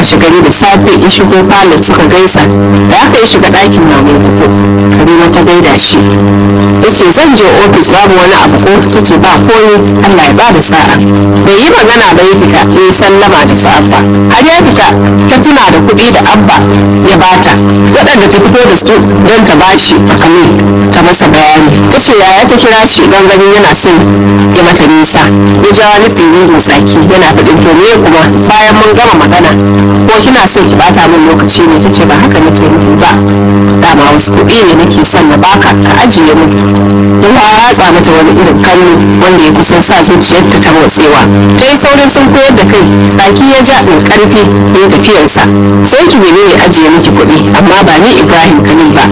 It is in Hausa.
washe gari da safe ya shigo falon suka gaisa da aka yi shiga ɗakin maman kuku karima ta gaida shi ya ce zan je ofis babu wani abu ko ta ce ba komi allah ya bada sa'a bai yi magana ba ya fita ya yi sallama da safa har ya fita ta tuna da kuɗi da abba ya bata waɗanda ta fito da su don ta bashi a kamin ta masa bayani ta ce yaya ta kira shi don ganin yana son ya mata nisa ya ja wani tsirin tsaki yana faɗin to me kuma bayan mun gama magana ko kina son ki bata min lokaci ne ta ce ba haka nake nufi ba dama wasu kuɗi ne nake son na baka ka ajiye mu ya ratsa mata wani irin kallo wanda ya kusan sa zuciyarta ta motsewa ta yi saurin sun koyar da kai tsaki ya ja mai karfi ya tafiyarsa sai ki nemi ne ajiye miki kuɗi amma ba ni ibrahim kani ba